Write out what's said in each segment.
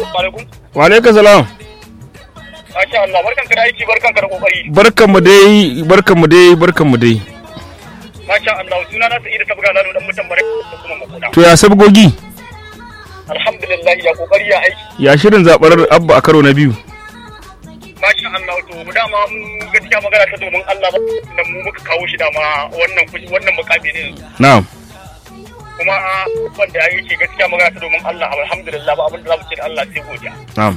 alaikum. wa alaikum salam Masha Allah, barkan ka da aiki, barkan ka da kokari. barkanmu dai barkanmu dai barkanmu dai Masha Allah, suna na Sa'idu ta buga lalo dan mutan bare da kuma makoda. to ya sabgogi Alhamdulillah ya kokari ya aiki. ya shirin zaɓar abba a karo na biyu Masha Allah, to mu dama mu gaskiya magana ta domin Allah ba da mu muka kawo shi dama wannan kushi wannan mukami ne. na'am Kuma wanda ya yi shi gaskiya magana ta domin Allah alhamdulillah ba abin da za mu ce da Allah sai godiya. na'am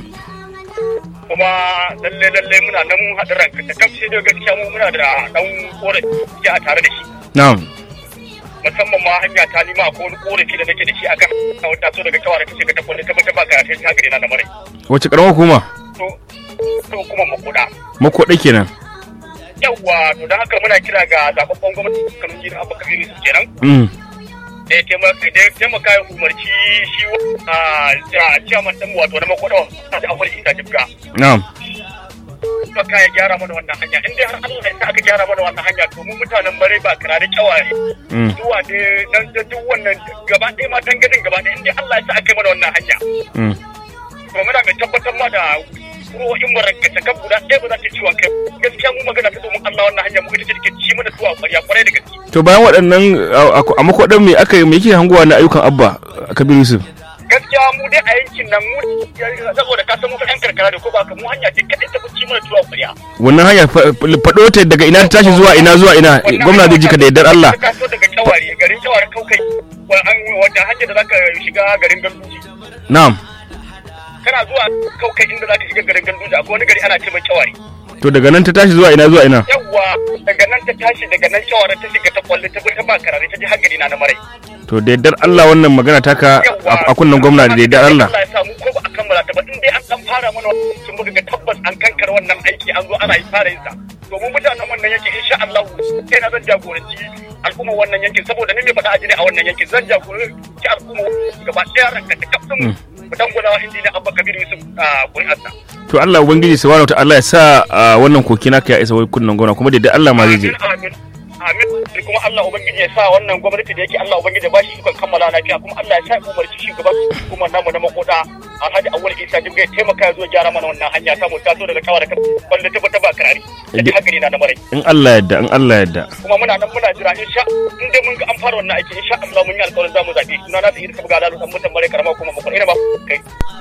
kuma lalle lalle muna nan mun haɗa ranka ta kafce da gaskiya mu muna da ɗan korafi a tare da shi na'am musamman ma hanya ta nima ko wani korafi da nake da shi akan wata so daga kawai ta shiga ta kwalle ta bata ba karatun ta gare na da mare wace karamar hukuma to to kuma makuda makwaɗa kenan yawwa to da haka muna kira ga zababban gwamnati kan jin abu kabiri su kenan mm. da ya taimaka da ya taimaka ya umarci shi a ciyaman ɗin wato na makuda ta da akwai isa jibga na'am baka ya gyara mana wannan hanya in dai har Allah ya sa aka gyara mana wannan hanya to mu mutanen bare ba kira da kyawaye Mm. zuwa da nan da duk wannan gaba ɗaya ma tangadin gaba ɗaya in dai Allah ya sa aka yi mana wannan hanya Mm. to muna mai tabbatar ma da ruhohin mu rankace kan guda ɗaya ba za ta ciwon kai gaskiya mu magana ta domin Allah wannan hanya mu ita ce take ci mana zuwa ƙwarya ƙwarai da gaske to bayan waɗannan a- a a makwaɗan me aka yi me yake hangowa na ayyukan abba kabir yusuf gaskiya mu dai a yankin nan mu saboda ka san mu ɗan karkara da ko ba ka mu hanya ce kadai ta fi ci mana zuwa ƙwarya wannan hanya fa- faɗo ta daga ina ta tashi zuwa ina zuwa ina gwamna zai ji ka da yardar Allah ka so daga kyawari garin kyawari kaukai wanda hanyar da zaka shiga garin ganduji na'am kana zuwa kaukai inda zaka shiga garin ganduji akwai wani gari ana ce mai kyawari to daga nan ta tashi zuwa ina zuwa ina yawwa daga nan ta tashi daga nan kyawari ta shiga ta kwalle ta bi ta ba karare ta ji har gari na na marai to da yardar Allah wannan magana taka a a kunnen gwamna da yardar Allah Allah ya samu ko ba a kammala ta ba in dai an dan fara mana wannan sun muka ga tabbas an kankar wannan aiki an zo ana yi fara yin sa domin mutanen wannan yankin insha Allah sai na zan jagoranci al'umma wannan yankin saboda ni mai faɗa a jini a wannan yankin zan jagoranci al'umma gaba ɗaya ranka ta kafin mu dangula wa injiniya Abba Kabir Yusuf a ƙuri'arsa. to Allah ubangiji subhanahu ta'ala ya sa a, wannan koki naka ya isa wai kunnen gwamna kuma da yardar Allah ma zai je Amin, amin. Amin. Kuma Allah Ubangiji ya sa wannan gwamnati da yake Allah Ubangiji ya ba shi ikon kammala lafiya kuma Allah ya sa ya umarci shugaban hukumar namu na makoda Alhaji Awul Isa Jibga ya taimaka ya zo gyara mana wannan hanya ta mu taso daga kawar da kwalle ta bata ba karari. Da haka ne na da marai. in Allah yadda in Allah yadda Kuma muna nan muna jira insha in dai mun ga an fara wannan aiki insha Allah mun yi alƙawarin za mu zaɓe. Suna na ta yi da buga lalu dan mutan marai karama kuma mu ina ba kai.